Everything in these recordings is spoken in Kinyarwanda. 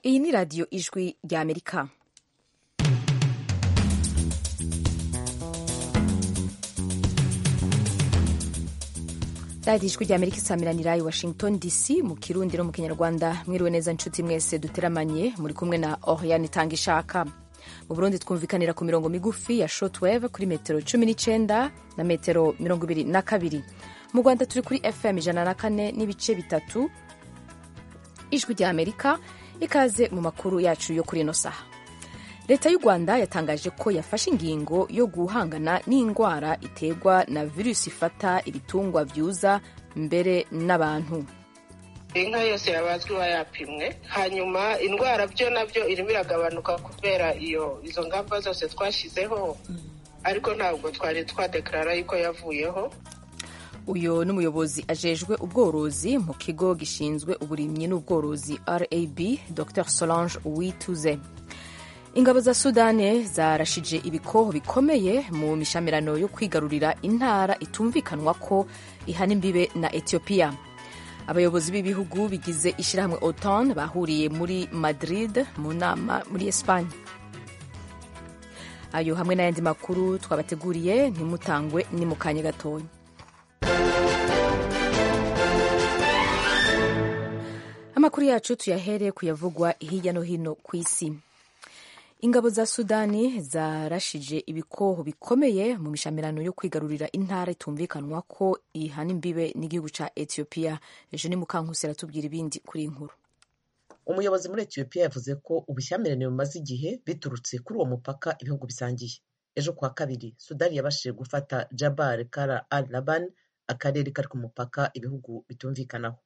iyi ni radiyo ijwi ry'amerika radiyo ijwi ry'amerika isamiranirai washington dc mu kirundi no mu kinyarwanda mwiriwe neza inshuti mwese duteramanye muri kumwe na oriane itanga ishaka mu burundi twumvikanira ku mirongo migufi ya shotweve kuri metero cumi n'icyenda na metero mirongo ibiri na kabiri mu rwanda turi kuri fm ijana na kane n'ibice bitatu ijwi rya amerika ikaze mu makuru yacu yo kuri ino saha leta y'u rwanda yatangaje ko yafashe ingingo yo guhangana n'indwara iterwa na virusi ifata ibitungwa byuza mbere n'abantu inka yose yabazwiwa yapimwe hanyuma indwara byo nabyo irimo iragabanuka kubera iyo izo ngamba zose twashyizeho ariko ntabwo twari twadekarara yuko yavuyeho uyu ni umuyobozi ajejwe ubworozi mu kigo gishinzwe uburimyi n'ubworozi rab dr solange uwituze ingabo za sudani zarashije ibikoho bikomeye mu mishamirano yo kwigarurira intara itumvikanwa ko ihana imbibe na etiyopiya abayobozi b'ibihugu bigize ishyirahamwe otan bahuriye muri madrid mu nama muri esipanye ayo hamwe n'ayandi makuru twabateguriye ntimutangwe ni mu kanya gatoya amakuru yacu tuyahere kuyavugwa hirya no hino ku isi ingabo za sudani zarashije ibikoho bikomeye mu mishamirano yo kwigarurira intara itumvikanwa ko ihana imbibe n'igihugu cya etiyopiya eugene mukankusi aratubwira ibindi kuri inkuru umuyobozi muri etiyopiya yavuze ko ubushyamirane bumaze igihe biturutse kuri uwo mupaka ibihugu bisangiye ejo kuwa kabiri sudani yabashije gufata jabal kara al laban akarere kari ku mupaka ibihugu bitumvikanaho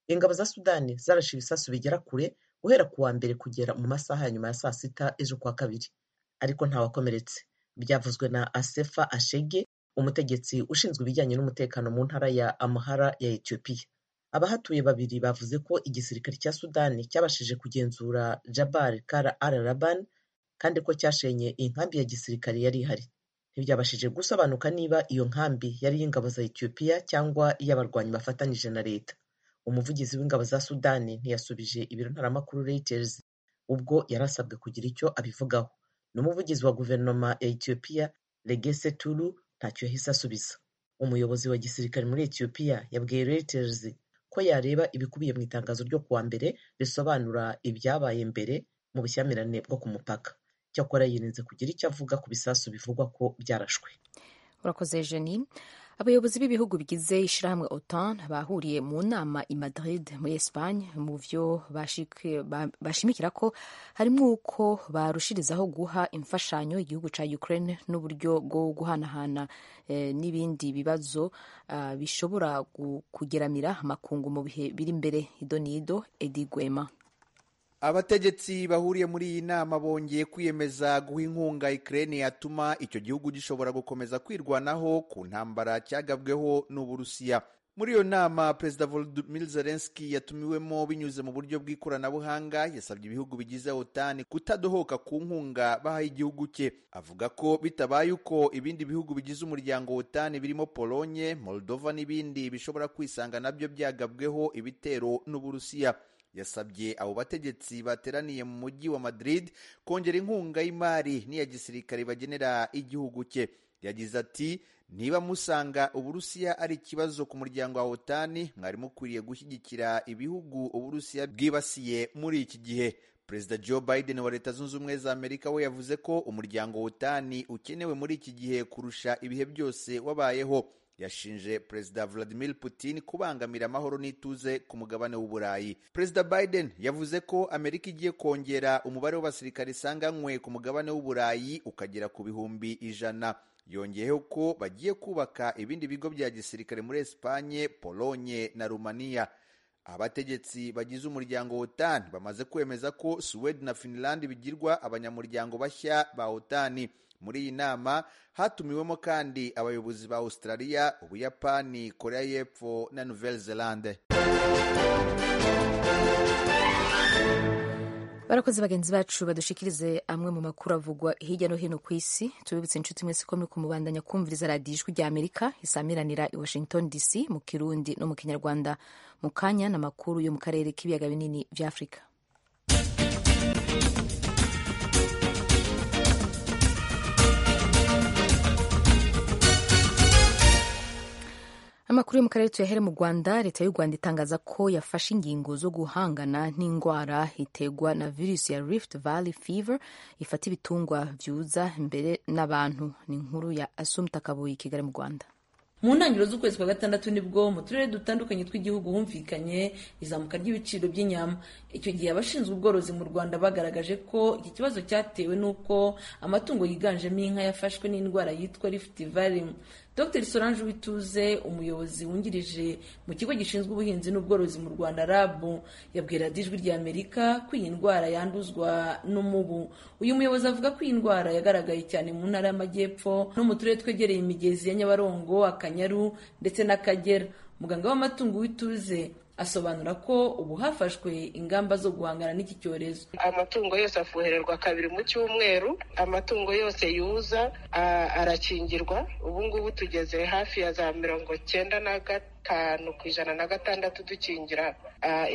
ingabo za sudani zarashe ibisasu bigera kure guhera ku wa mbere kugera mu masaha ya nyuma ya saa sita ejo kuwa kabiri ariko ntawakomeretse byavuzwe na asefa ashege umutegetsi ushinzwe ibijyanye n'umutekano mu ntara ya amahara ya etiyopiya abahatuye babiri bavuze ko igisirikare cya sudani cyabashije kugenzura jabal kara al raban kandi ko cyashenye inkambi ya gisirikare yari ihari ntibyabashije gusobanuka niba iyo nkambi yari iy'ingabo za etiyopiya cyangwa iy'abarwanyi bafatanyije na leta umuvugizi w'ingabo za sudani ntiyasubije ibiro ntaramakuru reuters ubwo yari asabwe kugira icyo abivugaho n'umuvugizi wa guverinoma ya etiyopiya regese turu ntacyo yahise asubiza umuyobozi wa gisirikare muri etiyopiya yabwiye reuters ko yareba ibikubiye mu itangazo ryo kuwa mbere risobanura ibyabaye mbere mu bushyamirane bwo ku mupaka cyakora yirinze kugira icyo avuga ku bisasu bivugwa ko byarashwe urakoze jeanine abayobozi b'ibihugu bigize ishyirahamwe otan bahuriye mu nama i madrid muri espagne mu byo bashimikira ko harimo uko barushirizaho guha imfashanyo igihugu cya ukraine n'uburyo bwo guhanahana eh, n'ibindi bibazo uh, bishobora kugeramira amakungu mu bihe biri imbere idonido edi gwema abategetsi bahuriye muri iyi nama bongeye kwiyemeza guha inkunga ikirere yatuma icyo gihugu gishobora gukomeza kwirwanaho ku ntambara cyagabweho n'uburusiya muri iyo nama perezida volodymyr zelensky yatumiwemo binyuze mu buryo bw'ikoranabuhanga yasabye ibihugu bigize otani kutadohoka ku nkunga baha igihugu cye avuga ko bitabaye uko ibindi bihugu bigize umuryango otani birimo polonye moldova n'ibindi bishobora kwisanga nabyo byagabweho ibitero n'uburusiya yasabye abo bategetsi bateraniye mu mujyi wa Madrid kongera inkunga y'imari n'iya gisirikare bagenera igihugu cye yagize ati niba musanga uburusiya ari ikibazo ku muryango wa otani mwari mukwiriye gushyigikira ibihugu uburusiya bwibasiye muri iki gihe perezida joe biden wa leta zunze ubumwe za amerika we yavuze ko umuryango wa otani ukenewe muri iki gihe kurusha ibihe byose wabayeho yashinje perezida vladimir putin kubangamira amahoro n'ituze ku mugabane w'uburayi perezida biden yavuze ko amerika igiye kongera umubare w'abasirikare isanganywe ku mugabane w'uburayi ukagera ku bihumbi ijana yongeyeho ko bagiye kubaka ibindi bigo bya gisirikare muri esipanye polonye na rumaniya abategetsi bagize umuryango otan bamaze kwemeza ko suwede na finland bigirwa abanyamuryango bashya ba otani muri iyi nama hatumiwemo kandi abayobozi ba australia ubuyapani korea y'epfo na nouvelle zelande barakoze bagenzi bacu badushikirize amwe mu makuru avugwa hirya no hino ku isi tubibutse inshuti mwese ko muri kumubandanya kumviriza radiyo ijwi rya amerika isamiranira i washington dc mu kirundi no mu kinyarwanda mu kanya n'amakuru yo mu karere k'ibiyaga binini bya afurika amakuru yo mu karere tuyahere mu rwanda leta y'u rwanda itangaza ko yafashe ingingo zo guhangana n'indwara iterwa na virusi ya rift valley fever ifata ibitungwa byuza imbere n'abantu ni inkuru ya asumta kabuye kigali mu rwanda mu ntangiriro z'ukwezi kwa gatandatu nibwo mu turere dutandukanye tw'igihugu humvikanye izamuka ry'ibiciro by'inyama icyo gihe abashinzwe ubworozi mu rwanda bagaragaje ko iki kibazo cyatewe n'uko amatungo yiganjemo inka yafashwe n'indwara yitwa rift valley dr solange wituze umuyobozi wungirije mu kigo gishinzwe ubuhinzi n'ubworozi mu rwanda rabu yabwira ijwi rya amerika ko iyi ndwara yanduzwa n'umubu uyu muyobozi avuga ko iyi ndwara yagaragaye cyane mu ntara y'amajyepfo no mu turere twegereye imigezi ya nyabarongo akanyaru ndetse n'akagera muganga w'amatungo w'ituze asobanura ko ubu hafashwe ingamba zo guhangana n'iki cyorezo amatungo yose afuhererwa kabiri mu cyumweru amatungo yose yuza arakingirwa ubu ngubu tugeze hafi ya za mirongo cyenda na gatanu ku ijana na gatandatu dukingira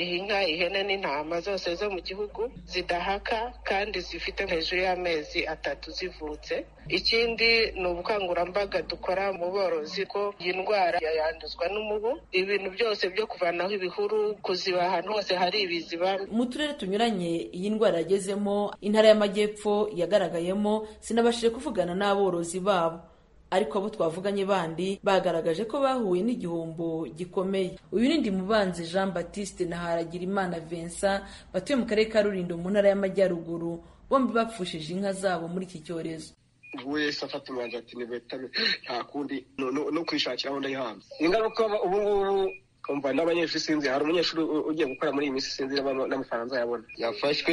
iyi nka ihene n'intama zose zo mu gihugu zidahaka kandi zifite hejuru y'amezi atatu zivutse ikindi ni ubukangurambaga dukora mu borozi ko iyi ndwara yanduzwa n'umubu ibintu byose byo kuvanaho ibihuru kuziba ahantu hose hari ibiziba mu turere tunyuranye iyi ndwara yagezemo intara y'amajyepfo yagaragayemo sinabashije kuvugana n'aborozi babo ariko abo twavuganye bandi bagaragaje ko bahuye n'igihombo gikomeye uyu ni Ndimubanzi jean batiste na haragirimana vincent batuye mu karere ka rulindo mu ntara y'amajyaruguru bombi bapfushije inka zabo muri iki cyorezo wese afata umwanzuro ati nibetame nta kundi no kwishakiraho ndayihanze ingaruka ubu ngubu umva n'abanyeshuri sinzi hari umunyeshuri ugiye gukora muri iyi minsi sinzi n'amafaranga yabona yafashwe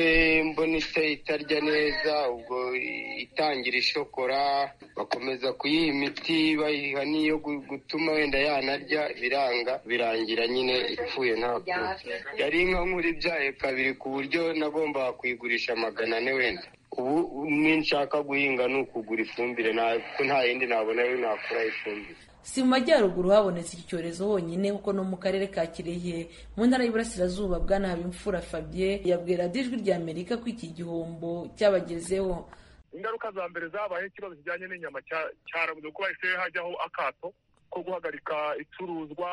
mbonise itarya neza ubwo itangira ishokora bakomeza kuyiha imiti bayiha n'iyo gutuma wenda yanarya biranga birangira nyine ipfuye ntabwo yari inka nkuru ibyaye kabiri ku buryo nagombaga kuyigurisha magana ane wenda ubu ninshaka guhinga ni ukugura ifumbire ko nta yindi nabona yo nakura ifumbire si mu majyaruguru habonetse iki cyorezo honyine kuko no mu karere ka kirehe mu ntara y'Iburasirazuba bwana Habimfura Fabien yabwira ijwi rya Amerika ko iki gihombo cyabagezeho ingaruka za mbere zabaye ikibazo kijyanye n'inyama cyarabuze kuko bahise hajyaho akato ko guhagarika icuruzwa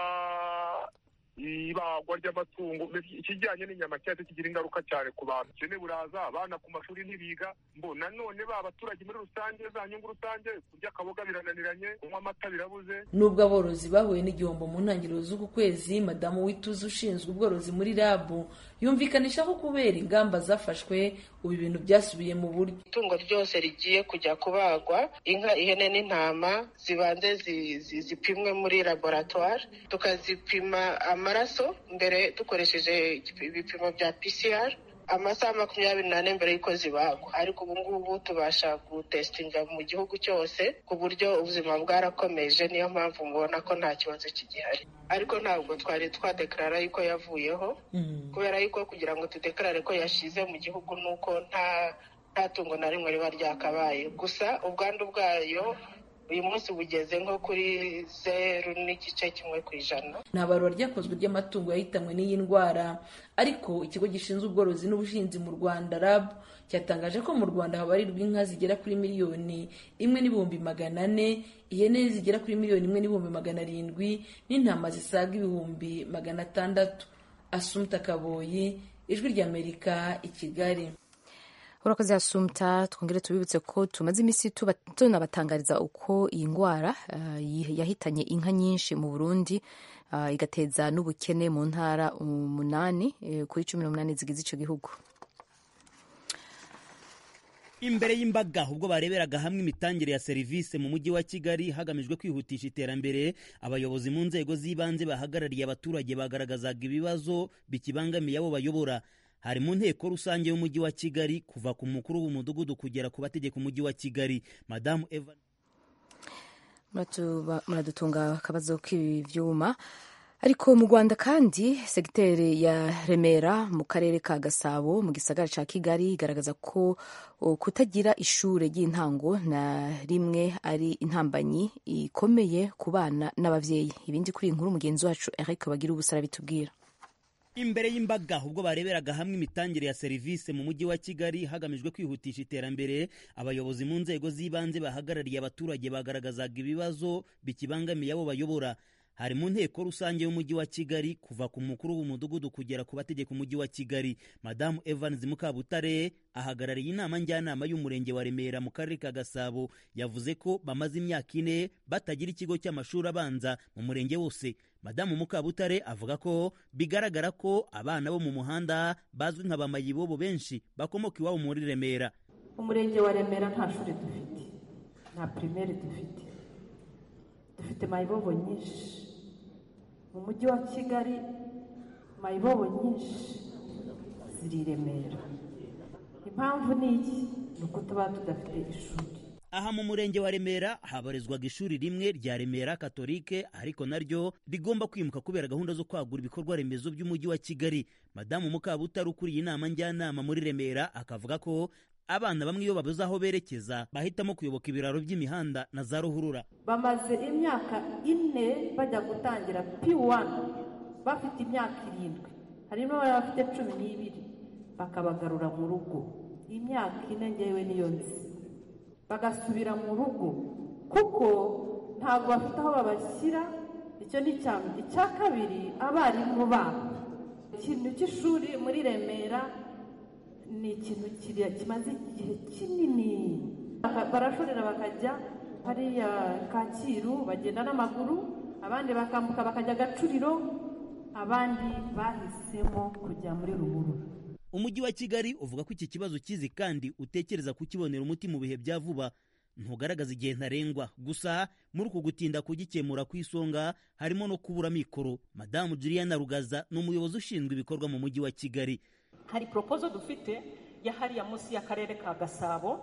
ibagwa ry'amatungo ikijyanye n'inyama cyahise kigira ingaruka cyane ku bantu ubukene buraza abana ku mashuri ntibiga mbo nanone ba baturage muri rusange za nyungu rusange kurya akaboga birananiranye kunywa amata birabuze nubwo aborozi bahuye n'igihombo mu ntangiriro z'uku kwezi madamu wituze ushinzwe ubworozi muri rabu yumvikanisha ko kubera ingamba zafashwe ubu ibintu byasubiye mu buryo itungo ryose rigiye kujya kubagwa inka ihene n'intama zibanze zipimwe muri laboratwari tukazipima amaraso mbere dukoresheje ibipimo bya PCR amasaha makumyabiri n'ane mbere y'uko zibagwa ariko ubu ngubu tubasha gutesitinga mu gihugu cyose ku buryo ubuzima bwarakomeje niyo mpamvu mubona ko nta kibazo kigihari ariko ntabwo twari twadekarara yuko yavuyeho kubera yuko kugira ngo tudekarare ko yashize mu gihugu ni uko nta nta tungo na rimwe riba ryakabaye gusa ubwandu bwayo uyu munsi bugeze nko kuri zeru n'igice kimwe ku ijana nta barura ryakozwe ry'amatungo yahitanwe n'iyi ndwara ariko ikigo gishinzwe ubworozi n'ubuhinzi mu rwanda rab cyatangaje ko mu rwanda habarirwa inka zigera kuri miliyoni imwe n'ibihumbi magana ane ihene zigera kuri miliyoni imwe n'ibihumbi magana arindwi n'intama zisaga ibihumbi magana atandatu asumta kaboyi ijwi ry'amerika i kigali urakoze asumta twongere tubibutse ko tumaze iminsi tunabatangariza uko iyi ndwara uh, yahitanye inka nyinshi mu burundi uh, igateza n'ubukene mu ntara umunani eh, kuri cumi n'umunani zigize icyo gihugu imbere y'imbaga ubwo bareberaga hamwe imitangire ya serivisi mu mujyi wa kigali hagamijwe kwihutisha iterambere abayobozi mu nzego z'ibanze bahagarariye abaturage bagaragazaga ibibazo bikibangamiye abo bayobora hari mu nteko rusange y'umujyi wa kigali kuva ku mukuru w'umudugudu kugera ku bategeka umujyi wa kigali madamu eva muradutunga akabazo k'ibyuma ariko mu rwanda kandi segiteri ya remera mu karere ka gasabo mu gisagara cya kigali igaragaza ko kutagira ishuri ry'intango na rimwe ari intambanyi ikomeye ku bana n'ababyeyi ibindi kuri iyi nkuru mugenzi wacu eric bagira ubusara bitubwira imbere y'imbaga ubwo bareberaga hamwe imitangire ya serivisi mu mujyi wa kigali hagamijwe kwihutisha iterambere abayobozi mu nzego z'ibanze bahagarariye abaturage bagaragazaga ibibazo bikibangamiye abo bayobora hari mu nteko rusange y'umujyi wa kigali kuva ku mukuru w'umudugudu kugera ku bategeka umujyi wa kigali madamu evans mukabutare ahagarariye inama njyanama y'umurenge wa remera mu karere ka gasabo yavuze ko bamaze imyaka ine batagira ikigo cy'amashuri abanza mu murenge wose madamu mukabutare avuga ko bigaragara ko abana bo mu muhanda bazwi nka bamayibobo benshi bakomoka iwabo muri remera umurenge wa remera nta shuri dufite nta pirimeri dufite dufite mayibobo nyinshi mu mujyi wa kigali mayibobo nyinshi ziri i remera impamvu ni iki ni uko tuba tudafite ishuri aha mu murenge wa remera habarizwaga ishuri rimwe rya remera katolike ariko naryo rigomba kwimuka kubera gahunda zo kwagura ibikorwa remezo by'umujyi wa kigali madamu mukabutare ukuriye inama njyanama muri remera akavuga ko abana bamwe iyo babuze aho berekeza bahitamo kuyoboka ibiraro by'imihanda na za ruhurura bamaze imyaka ine bajya gutangira piwani bafite imyaka irindwi harimo abari bafite cumi n'ibiri bakabagarura mu rugo imyaka ine ngewe niyo nzi bagasubira mu rugo kuko ntabwo bafite aho babashyira icyo ni icya mbere icya kabiri abarimu babo ikintu cy'ishuri muri remera ni ikintu kimaze igihe kinini barashorera bakajya hariya kacyiru bagenda n'amaguru abandi bakambuka bakajya gacuriro abandi bahisemo kujya muri ruhurura umujyi wa kigali uvuga ko iki kibazo ukizi kandi utekereza kukibonera umuti mu bihe bya vuba ntugaragaza igihe ntarengwa gusa muri uku gutinda kugikemura ku isonga harimo no kubura mikoro madamu juliana rugaza ni umuyobozi ushinzwe ibikorwa mu mujyi wa kigali hari poropozo dufite ya hariya munsi y'akarere ka gasabo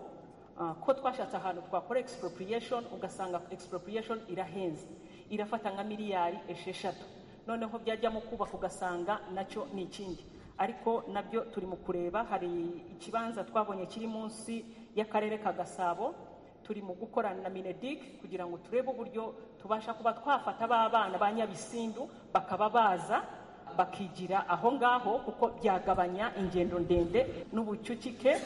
ko twashatse ahantu twakora expropriation ugasanga expropriation irahenze irafata nka miliyari esheshatu noneho byajyamo kubaka ugasanga nacyo ni ikindi ariko nabyo turi mu kureba hari ikibanza twabonye kiri munsi y'akarere ka gasabo turi mu gukorana na minedik kugira ngo turebe uburyo tubasha kuba twafata ba bana ba nyabisindu bakaba baza bakigira aho ngaho kuko byagabanya ingendo ndende n'ubucucike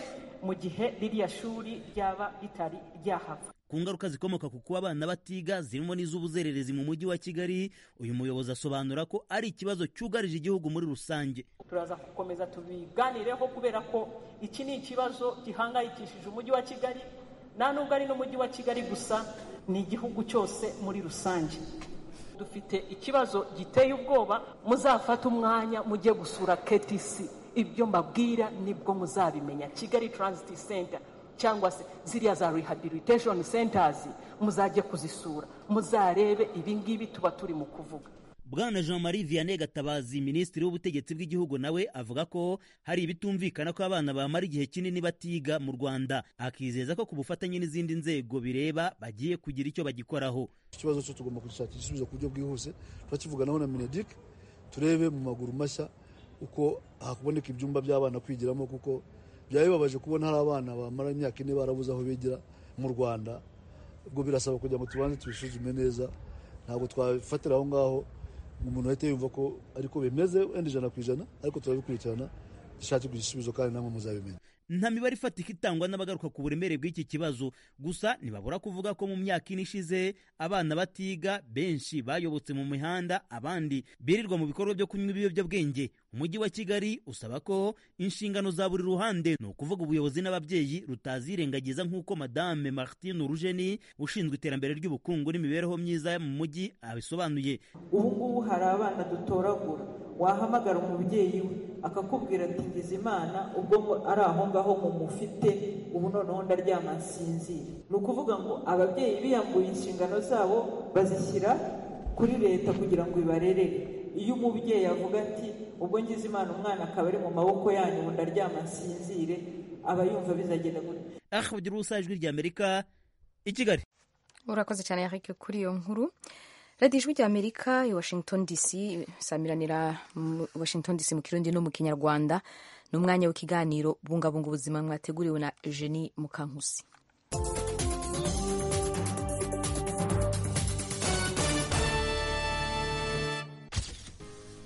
mu gihe ririya shuri ryaba ritari ryahava ku ngaruka zikomoka ku kuba abana batiga zirimo n'iz'ubuzererezi mu mujyi wa kigali uyu muyobozi asobanura ko ari ikibazo cyugarije igihugu muri rusange turaza gukomeza tubiganireho kubera ko iki ni ikibazo gihangayikishije umujyi wa kigali nta nubwo ari n'umujyi wa kigali gusa ni igihugu cyose muri rusange dufite ikibazo giteye ubwoba muzafate umwanya mujye gusura ktc ibyo mbabwira nibwo muzabimenya kigali taransiti senta cyangwa se ziriya za rehabilitation centers muzajye kuzisura muzarebe ibingibi tuba turi mu kuvuga bwana jean marie vianney gatabazi minisitiri w'ubutegetsi bw'igihugu nawe avuga ko hari ibitumvikana ko abana bamara igihe kinini batiga mu rwanda akizeza ko ku bufatanye n'izindi nzego bireba bagiye kugira icyo bagikoraho ikibazo cyo tugomba kugishakira igisubizo ku buryo bwihuse turakivuganaho na minedik turebe mu maguru mashya uko hakuboneka ibyumba by'abana kwigiramo kuko byabibabaje kubona hari abana bamara imyaka ine barabuze aho bigira mu rwanda ubwo birasaba kugira ngo tubanze tubisuzume neza ntabwo twafatira aho ngaho umuntu ahita yumva ko ariko bimeze wenda ijana ku ijana ariko turabikurikirana dushakirwa igisubizo kandi namwe muzabimenya nta mibare ifatika itangwa n'abagaruka ku buremere bw'iki kibazo gusa ntibabura kuvuga ko mu myaka ine ishize abana batiga benshi bayobotse mu mihanda abandi birirwa mu bikorwa byo kunywa ibiyobyabwenge umujyi wa kigali usaba ko inshingano za buri ruhande ni ukuvuga ubuyobozi n'ababyeyi rutazirengagiza nk'uko madame martine urujeni ushinzwe iterambere ry'ubukungu n'imibereho myiza mu mujyi abisobanuye ubu ngubu hari abana dutoragura wahamagara umubyeyi we akakubwira ati ngize imana ubwo ari aho ngaho mu mufite ubu noneho ndaryama nsinzire ni ukuvuga ngo ababyeyi biyambuye inshingano zabo bazishyira kuri leta kugira ngo ibarerere iyo umubyeyi avuga ati ubwo ngize imana umwana akaba ari mu maboko yanyu ubu ndaryama nsinzire aba yumva bizagenda gutya aha ugira ijwi rya amerika i kigali urakoze cyane yarike kuri iyo nkuru radiyo ijwi ry'amerika i washington dc samiranira washington dc mu kirundi no mu kinyarwanda ni umwanya w'ikiganiro bungabunga ubuzima mwateguriwe na eugenie mukankusi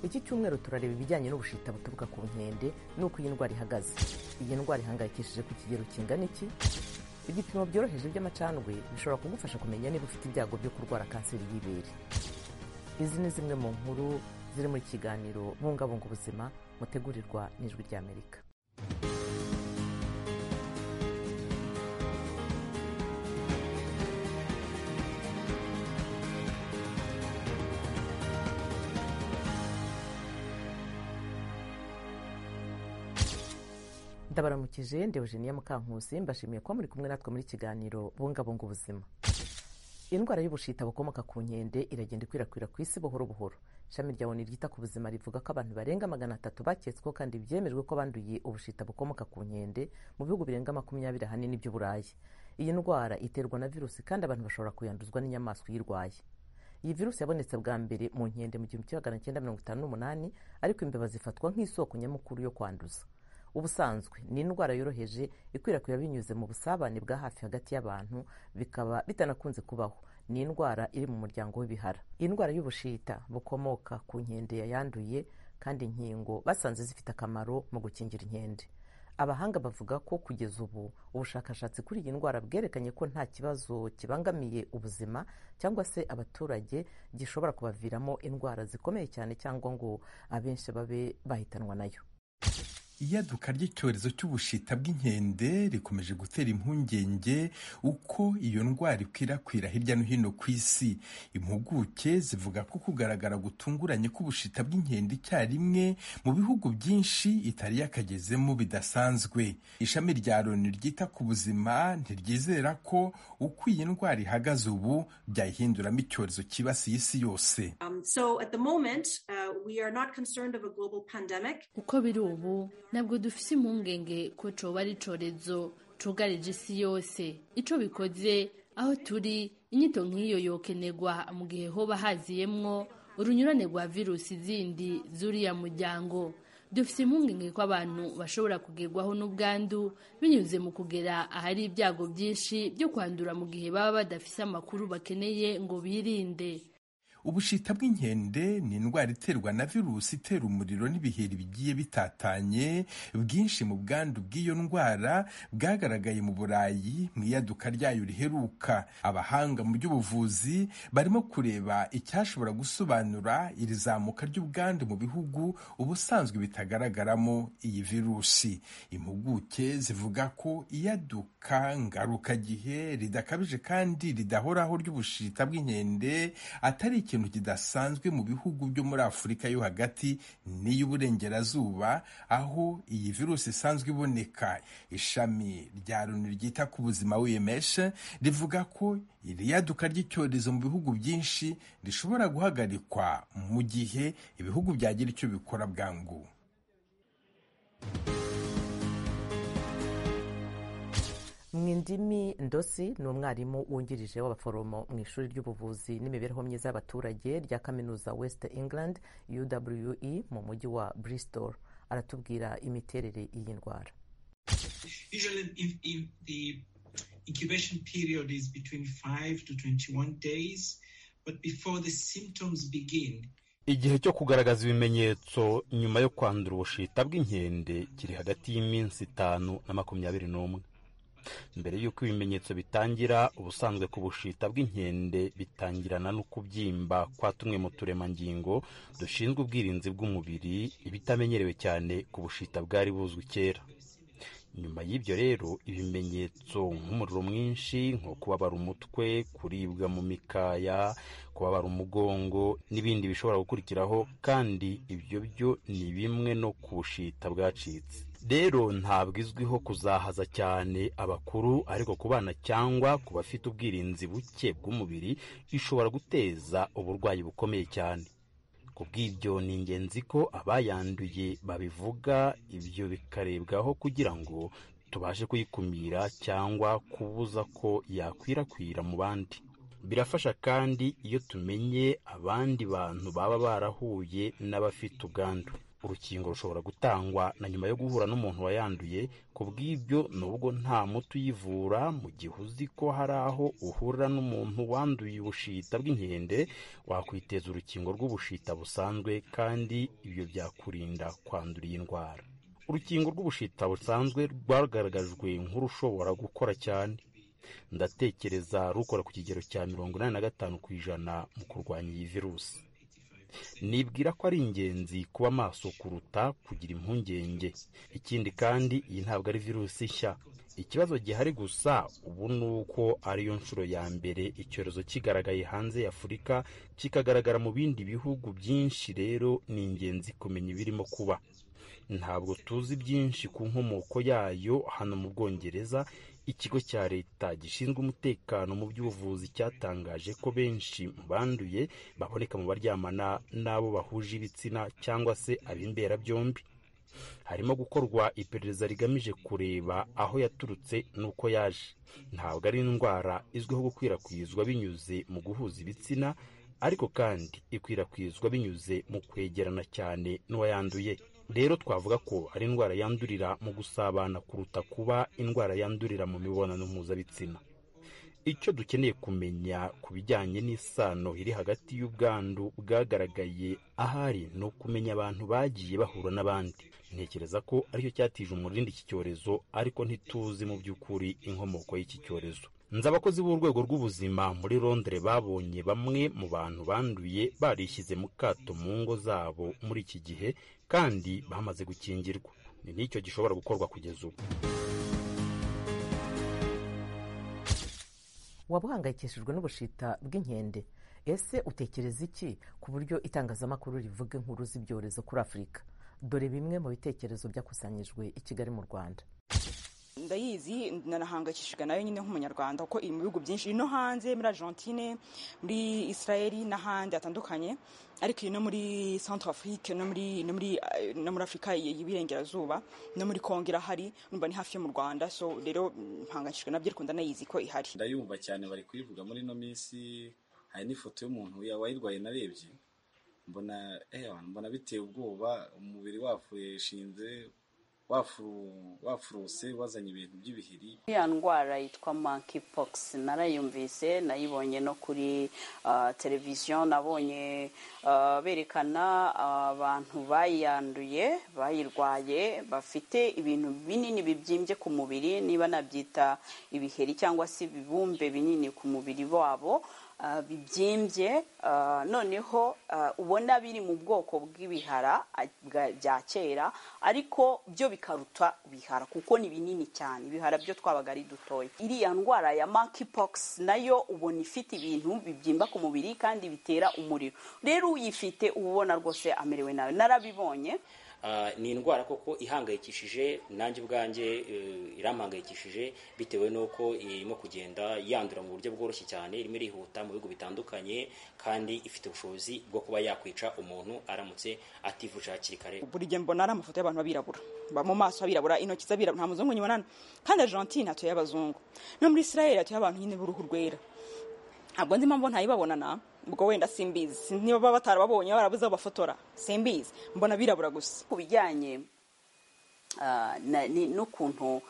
iki cyumweru turareba ibijyanye n'ubushita buturuka ku nkende n'uko iyi ndwara ihagaze iyi ndwara ihangayikishije ku kigero kingana iki ibipimo byoroheje by'amacandwe bishobora kugufasha kumenya niba ufite ibyago byo kurwara kanseri y'ibere izi ni zimwe mu nkuru ziri mu kiganiro bungabunga ubuzima mutegurirwa n'ijwi ry'amerika ndabaramukije ndewejeniya mukankusi mbashimiye kuba muri kumwe natwe muri kiganiro bungabunga ubuzima indwara y'ubushita bukomoka ku nkende iragenda ikwirakwira ku isi buhoro buhoro ishami rya oni ryita ku buzima rivuga ko abantu barenga magana atatu baketsweho kandi byemejwe ko banduye ubushita bukomoka ku nkende mu bihugu birenga makumyabiri ahanini by'uburayi iyi ndwara iterwa na virusi kandi abantu bashobora kuyanduzwa n'inyamaswa uyirwaye iyi virusi yabonetse bwa mbere mu nkende mu gihumbi kimwe magana cyenda mirongo itanu n'umunani ariko imbeba zifatwa nk'isoko nyamukuru yo kwanduza ubusanzwe ni indwara yoroheje ikwirakwira binyuze mu busabane bwa hafi hagati y'abantu bikaba bitanakunze kubaho ni indwara iri mu muryango w'ibihara indwara y'ubushita bukomoka ku nkende yayanduye kandi inkingo basanze zifite akamaro mu gukingira inkende abahanga bavuga ko kugeza ubu ubushakashatsi kuri iyi ndwara bwerekanye ko nta kibazo kibangamiye ubuzima cyangwa se abaturage gishobora kubaviramo indwara zikomeye cyane cyangwa ngo abenshi babe bahitanwa nayo iyaduka ry'icyorezo cy'ubushita bw'inkende rikomeje gutera impungenge uko iyo ndwara ikwirakwira hirya no hino ku isi impuguke zivuga ko kugaragara gutunguranye k'ubushita bw'inkende icyarimwe mu bihugu byinshi itari yakagezemo bidasanzwe ishami rya loni ryita ku buzima ntiryizera ko uko iyi ndwara ihagaze ubu byayihinduramo icyorezo cyibasiye isi yose uko biri ubu ntabwo dufite impungenge ko coba ari icyorezo cugarije isi yose icyo bikoze aho turi inyito nk'iyo yokenegwa mu gihe hoba haziyemwo urunyurane rwa virusi zindi z'uriya muryango dufite impungenge ko abantu bashobora kugerwaho n'ubwandu binyuze mu kugera ahari ibyago byinshi byo kwandura mu gihe baba badafite amakuru bakeneye ngo birinde ubushita bw'inkende ni indwara iterwa na virusi itera umuriro n'ibiheri bigiye bitatanye bwinshi mu bwandu bw'iyo ndwara bwagaragaye mu burayi mu iyaduka ryayo riheruka abahanga mu by'ubuvuzi barimo kureba icyashobora gusobanura iri zamuka ry'ubwandu mu bihugu ubusanzwe bitagaragaramo iyi virusi impuguke zivuga ko iyaduka ngarukagihe ridakabije kandi ridahoraho ry'ubushita bw'inkende atari ikintu kidasanzwe mu bihugu byo muri afurika yo hagati n'iy'uburengerazuba aho iyi virusi isanzwe iboneka ishami rya loni ryita ku buzima wemeshe rivuga ko iri yaduka ry'icyorezo mu bihugu byinshi rishobora guhagarikwa mu gihe ibihugu byagira icyo bikora bwangu mu indimi ndosi ni umwarimu wungirije w'abaforomo mu ishuri ry'ubuvuzi n'imibereho myiza y'abaturage rya kaminuza west england uwe mu mujyi wa bristol aratubwira imiterere y'iyi ndwara incubation period is between 5 to 21 days but before the symptoms begin igihe cyo kugaragaza ibimenyetso nyuma yo kwandura ubushita bw'inkende kiri hagati y'iminsi itanu na makumyabiri n'umwe mbere y'uko ibimenyetso bitangira ubusanzwe ku bushita bw'inkende bitangirana no kubyimba kwa tumwe mu turemangingo dushinzwe ubwirinzi bw'umubiri ibitamenyerewe cyane ku bushita bwari buzwi kera nyuma y'ibyo rero ibimenyetso nk'umuriro mwinshi nko kubabara umutwe kuribwa mu mikaya kubabara umugongo n'ibindi bishobora gukurikiraho kandi ibyo byo ni bimwe no ku bushita bwacitse rero ntabwo izwiho kuzahaza cyane abakuru ariko ku bana cyangwa ku bafite ubwirinzi buke bw'umubiri ishobora guteza uburwayi bukomeye cyane ku bw'ibyo ni ingenzi ko abayanduye babivuga ibyo bikarebwaho kugira ngo tubashe kuyikumira cyangwa kubuza ko yakwirakwira mu bandi birafasha kandi iyo tumenye abandi bantu baba barahuye n'abafite ubwandu urukingo rushobora gutangwa na nyuma yo guhura n'umuntu wayanduye ku bw'ibyo nubwo nta muti uyivura mu gihe uzi ko hari aho uhurira n'umuntu wanduye ubushita bw'inkende wakwiteza urukingo rw'ubushita busanzwe kandi ibyo byakurinda kwandura iyi ndwara urukingo rw'ubushita busanzwe rwagaragajwe nk'urushobora gukora cyane ndatekereza rukora ku kigero cya mirongo inani na gatanu ku ijana mu kurwanya iyi virusi nibwira ko ari ingenzi kuba maso kuruta kugira impungenge ikindi kandi iyi ntabwo ari virusi nshya ikibazo gihari gusa ubu ni uko ariyo nshuro ya mbere icyorezo kigaragaye hanze y'afurika kikagaragara mu bindi bihugu byinshi rero ni ingenzi kumenya ibirimo kuba ntabwo tuzi byinshi ku nkomoko yayo hano mu bwongereza ikigo cya leta gishinzwe umutekano mu by'ubuvuzi cyatangaje ko benshi mu banduye baboneka mu baryamana n'abo bahuje ibitsina cyangwa se ab'imbera byombi harimo gukorwa iperereza rigamije kureba aho yaturutse n'uko yaje ntabwo ari indwara izwiho gukwirakwizwa binyuze mu guhuza ibitsina ariko kandi ikwirakwizwa binyuze mu kwegerana cyane n'uwayanduye rero twavuga ko ari indwara yandurira mu gusabana kuruta kuba indwara yandurira mu mibonano mpuzabitsina icyo dukeneye kumenya ku bijyanye n'isano iri hagati y'ubwandu bwagaragaye ahari ni ukumenya abantu bagiye bahura n'abandi ntekereza ko aricyo cyatije umurindi iki cyorezo ariko ntituzi mu by'ukuri inkomoko y'iki cyorezo nzi abakozi b'urwego rw'ubuzima muri londire babonye bamwe mu bantu banduye barishyize mu kato mu ngo zabo muri iki gihe kandi bamaze gukingirwa ni n'icyo gishobora gukorwa kugeza ubu waba uhangayikishijwe n'ubushita bw'inkende ese utekereza iki ku buryo itangazamakuru rivuga inkuru z'ibyorezo kuri afurika dore bimwe mu bitekerezo byakusanyijwe i kigali mu rwanda ndayizi nanahangayikishijwe nayo nyine nk'umunyarwanda kuko iri mu bihugu byinshi iri no hanze muri argentine muri israel n'ahandi hatandukanye ariko iri no muri centre afrique no muri no muri no muri afurika y'iburengerazuba no muri kongo irahari numva ni hafi yo mu rwanda so rero mpangayikishijwe nabyo ariko ndanayizi ko ihari ndayumva cyane bari kuyivuga muri ino minsi hari n'ifoto y'umuntu wayirwaye narebye mbona mbona biteye ubwoba umubiri wapfureshinze wafuruse wazanye ibintu by'ibiheri ya ndwara yitwa monkeypox narayumvise nayibonye no kuri televiziyo nabonye berekana abantu bayanduye bayirwaye bafite ibintu binini bibyimbye ku mubiri niba nabyita ibiheri cyangwa se ibibumbe binini ku mubiri wabo bibyimbye noneho ubona biri mu bwoko bw'ibihara bya kera ariko byo bikaruta ibihara kuko ni binini cyane ibihara byo twabaga ari dutoya iriya ndwara ya monkeypox nayo ubona ifite ibintu bibyimba ku mubiri kandi bitera umuriro rero uyifite uba ubona rwose amerewe nawe narabibonye ni indwara koko ihangayikishije nanjye ubwanjye irampangayikishije bitewe n'uko irimo kugenda yandura mu buryo bworoshye cyane irimo irihuta mu bihugu bitandukanye kandi ifite ubushobozi bwo kuba yakwica umuntu aramutse ativuje hakiri kare buri gihe mbona ari amafoto y'abantu b'abirabura mu maso h'abirabura intoki z'abirabura nta muzungu nyuma kandi argentine hatuye abazungu no muri israel hatuye abantu nyine b'uruhu rwera ntabwo nzi impamvu ntayibabonana ubwo wenda simbizi niba baba batarababonye barabuze bafotora simbizi mbona birabura gusa ku bijyanye n'ukuntu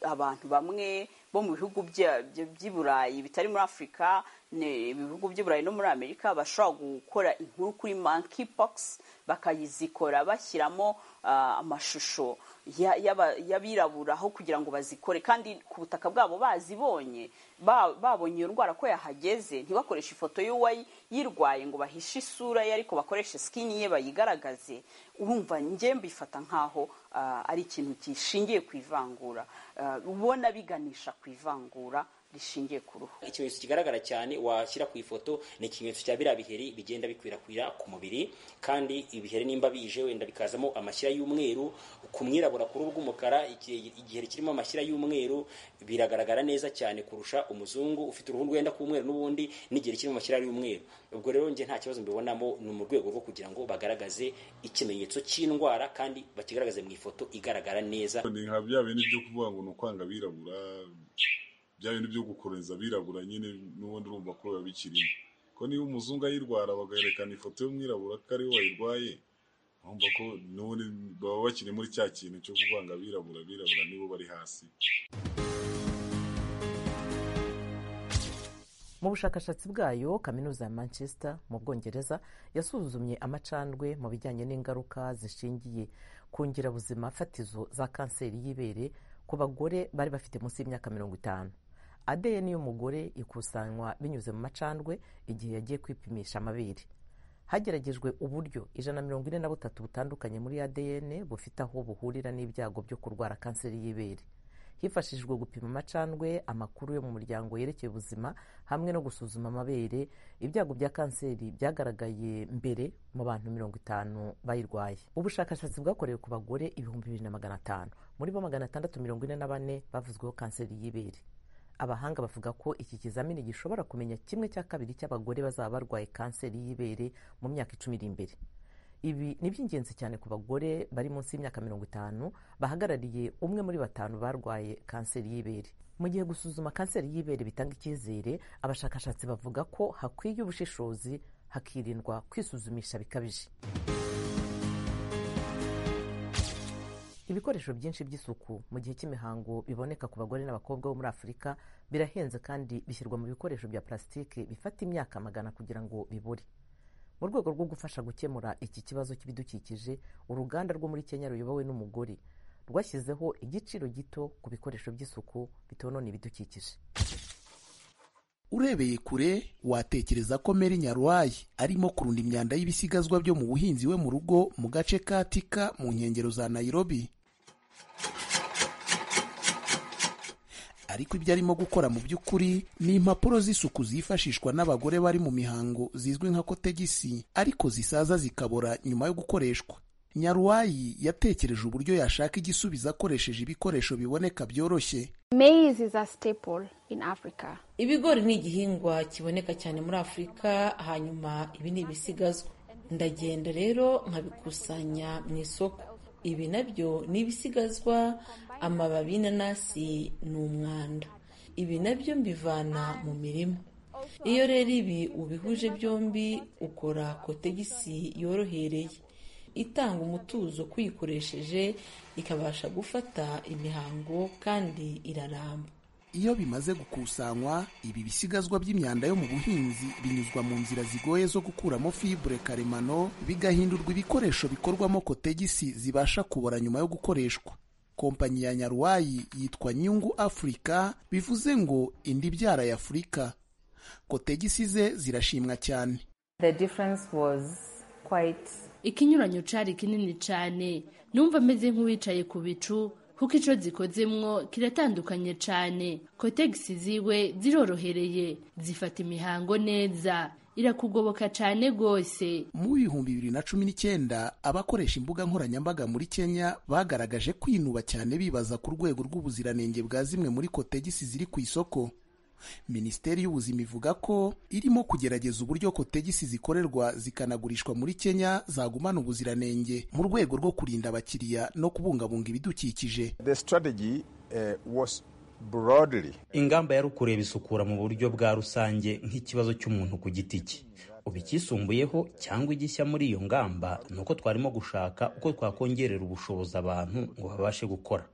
abantu bamwe bo mu bihugu by'i burayi bitari muri afurika ibihugu by'i burayi no muri amerika bashobora gukora inkuru kuri monkeypox bakayizikora bashyiramo amashusho y'abirabura aho kugira ngo bazikore kandi ku butaka bwabo bazibonye babonye iyo ndwara ko yahageze ntibakoreshe ifoto y'uwayirwaye ngo bahishe isura ye ariko bakoreshe sikini ye bayigaragaze urumva njye mbifata nk'aho ari ikintu gishingiye ku ivangura ubona biganisha ku ivangura rishingiye ku ruhu ikimenyetso kigaragara cyane washyira ku ifoto ni ikimenyetso cya biriya biheri bigenda bikwirakwira ku mubiri kandi ibiheri nimba bije wenda bikazamo amashyira y'umweru ku mwirabura ku ruhu rw'umukara igiheri kirimo amashyira y'umweru biragaragara neza cyane kurusha umuzungu ufite uruhu rwenda k'umweru n'ubundi n'igiheri kirimo amashyira y'umweru ubwo rero njye nta kibazo mbibonamo ni mu rwego rwo kugira ngo bagaragaze ikimenyetso cy'indwara kandi bakigaragaze mu ifoto igaragara neza ni nka bya bintu byo kuvuga ngo ni ukwanga abirabura bya bintu byo gukoreza abirabura nyine n'ubundi urumva ko biba bikirimo ko niba umuzungu ayirwara bagaherekana ifoto y'umwirabura ko ariwe wayirwaye urumva ko n'ubundi baba bakiri muri cya kintu cyo kuvanga abirabura abirabura nibo bari hasi mu bushakashatsi bwayo kaminuza ya manchester mu bwongereza yasuzumye amacandwe mu bijyanye n'ingaruka zishingiye ku ngirabuzima fatizo za kanseri y'ibere ku bagore bari bafite munsi y'imyaka mirongo itanu adn y'umugore ikusanywa binyuze mu macandwe igihe yagiye kwipimisha amabere hageragejwe uburyo ijana na mirongo ine na butatu butandukanye muri adn bufite aho buhurira n'ibyago byo kurwara kanseri y'ibere hifashishijwe gupima amacandwe amakuru yo mu muryango yerekeye ubuzima hamwe no gusuzuma amabere ibyago bya kanseri byagaragaye mbere mu bantu mirongo itanu bayirwaye ubushakashatsi bwakorewe ku bagore ibihumbi bibiri na magana atanu muri bo magana atandatu mirongo ine na bane bavuzweho kanseri y'ibere abahanga bavuga ko iki kizamini gishobora kumenya kimwe cya kabiri cy'abagore bazaba barwaye kanseri y'ibere mu myaka icumi iri imbere ibi ni iby'ingenzi cyane ku bagore bari munsi y'imyaka mirongo itanu bahagarariye umwe muri batanu barwaye kanseri y'ibere mu gihe gusuzuma kanseri y'ibere bitanga icyizere abashakashatsi bavuga ko hakwiye ubushishozi hakirindwa kwisuzumisha bikabije ibikoresho byinshi by'isuku mu gihe cy'imihango biboneka ku bagore n'abakobwa bo muri afurika birahenze kandi bishyirwa mu bikoresho bya plasitike bifata imyaka magana kugira ngo bibure mu rwego rwo gufasha gukemura iki kibazo cy'ibidukikije uruganda rwo muri kenya ruyobowe n'umugore rwashyizeho igiciro gito ku bikoresho by'isuku bitonona ibidukikije urebeye kure watekereza ko meri nyaruwayi arimo kurunda imyanda y'ibisigazwa byo mu buhinzi we mu rugo mu gace ka tika mu nkengero za nayirobi ariko ibyo arimo gukora mu by'ukuri ni impapuro z'isuku zifashishwa n'abagore bari mu mihango zizwi nka kotegisi ariko zisaza zikabora nyuma yo gukoreshwa nyaruwayi yatekereje uburyo yashaka igisubizo akoresheje ibikoresho biboneka byoroshye Maize is a staple in Africa. ibigori ni igihingwa kiboneka cyane muri afurika hanyuma ibi ni ibisigazwa ndagenda rero nkabikusanya mu isoko ibi nabyo ni ibisigazwa amababi y'inanasi ni umwanda ibi nabyo mbivana mu mirima iyo rero ibi ubihuje byombi ukora kotegisi yorohereye itanga umutuzo kuyikoresheje ikabasha gufata imihango kandi iraramba iyo bimaze gukusanywa ibi bisigazwa by'imyanda yo mu buhinzi binyuzwa mu nzira zigoye zo gukuramo fibre karemano bigahindurwa ibikoresho bikorwamo kotegisi zibasha kubora nyuma yo gukoreshwa kompanyi ya nyaruwayi yitwa nyungu afurika bivuze ngo indi byara ya afurika kotegisi ze zirashimwa cyane The difference was quite... ikinyuranyo cari kinini cane numva meze nk'uwicaye ku bicu kuko ico zikozemwo kiratandukanye cane kotegisi ziwe zirorohereye zifata imihango neza irakugoboka cane rwose mu bihumbi bibiri na cumi n'icyenda abakoresha imbuga nkoranyambaga muri kenya bagaragaje kwinuba cyane bibaza ku rwego rw'ubuziranenge bwa zimwe muri kotegisi ziri ku isoko minisiteri y'ubuzima ivuga ko irimo kugerageza uburyo kotegisi zikorerwa zikanagurishwa muri kenya zagumana ubuziranenge mu rwego rwo kurinda abakiriya no kubungabunga ibidukikije The strategy uh, was broadly ingamba yari ukureba isukura mu buryo bwa rusange nk'ikibazo cy'umuntu ku giti cye ubu icyisumbuyeho cyangwa igishya muri iyo ngamba ni uko twarimo gushaka uko twakongerera ubushobozi abantu ngo babashe gukora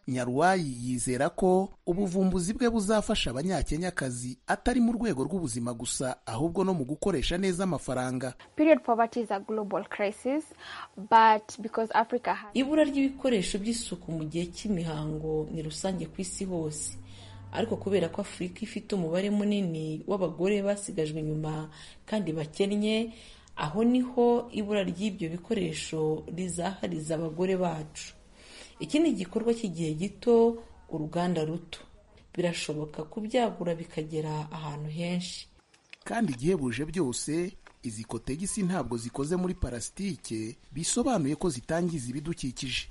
nyaruwayi yizera ko ubuvumbuzi bwe buzafasha abanyakenyakazi atari mu rwego rw'ubuzima gusa ahubwo no mu gukoresha neza amafaranga Period poverty is a global crisis, but because Africa has... ibura ry'ibikoresho by'isuku mu gihe cy'imihango ni rusange ku isi hose ariko kubera ko afurika ifite umubare munini w'abagore basigajwe inyuma kandi bakennye aho niho ibura ry'ibyo bikoresho rizahariza abagore bacu iki ni igikorwa cy'igihe gito uruganda ruto birashoboka kubyagura bikagera ahantu henshi kandi igihebuje byose izi kotegisi ntabwo zikoze muri parasitike bisobanuye ko zitangiza ibidukikije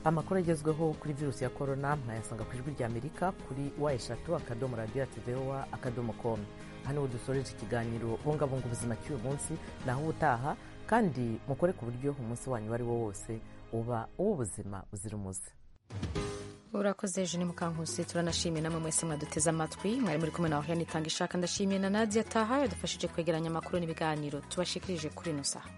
amakuru agezweho kuri virusi ya korona mwayasanga ku ijwi ry'amerika kuri wa eshatu akadomo radiyo ativewa akadomo komu hano dusoreje ikiganiro bungabunga ubuzima cy'uyu munsi naho ubutaha kandi mukore ku buryo umunsi wanyu uwo ari wo wose uba uw'ubuzima buzira umuze urakoze jeanine mukankusi turanashimiye namwe mwese mwaduteze amatwi mwari muri kumwe na wahera nitanga ishaka ndashimiye na nadia taha yadufashije kwegeranya amakuru n'ibiganiro tubashikirije kuri ino saha